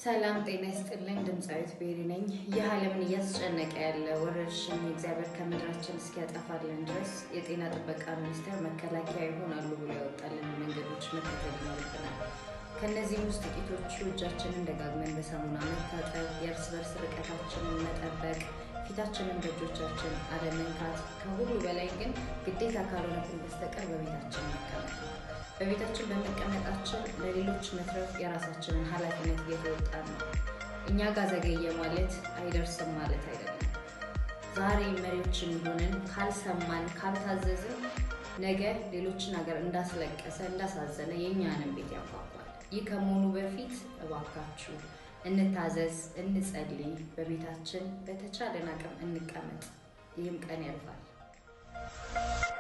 ሰላም ጤና ይስጥልኝ። ድምፃዊት ቤሪ ነኝ። ይህ ዓለምን እያስጨነቀ ያለ ወረርሽኝ እግዚአብሔር ከምድራችን እስኪያጠፋልን ድረስ የጤና ጥበቃ ሚኒስቴር መከላከያ ይሆናሉ ብሎ ያወጣልን መንገዶች መከተል ይኖርብናል። ከእነዚህም ውስጥ ጥቂቶቹ እጃችንን ደጋግመን በሳሙና መታጠብ፣ የእርስ በርስ ርቀታችንን መጠበቅ፣ ፊታችንን በእጆቻችን አለመንካት፣ ከሁሉ በላይ ግን ግዴታ ካልሆነብን በስተቀር በቤታችን መቀመጥ ነው። በቤታችን በመቀመጣችን ለሌሎች መትረፍ የራሳችንን ኃላፊነት እየተወጣን ነው። እኛ ጋር ዘገየ ማለት አይደርስም ማለት አይደለም። ዛሬ መሪዎችን ሆነን ካልሰማን ካልታዘዝን ነገ ሌሎችን ሀገር እንዳስለቀሰ እንዳሳዘነ የእኛንም ቤት ያንኳኳል። ይህ ከመሆኑ በፊት እባካችሁ እንታዘዝ፣ እንጸልይ፣ በቤታችን በተቻለን አቅም እንቀመጥ። ይህም ቀን ያልፋል።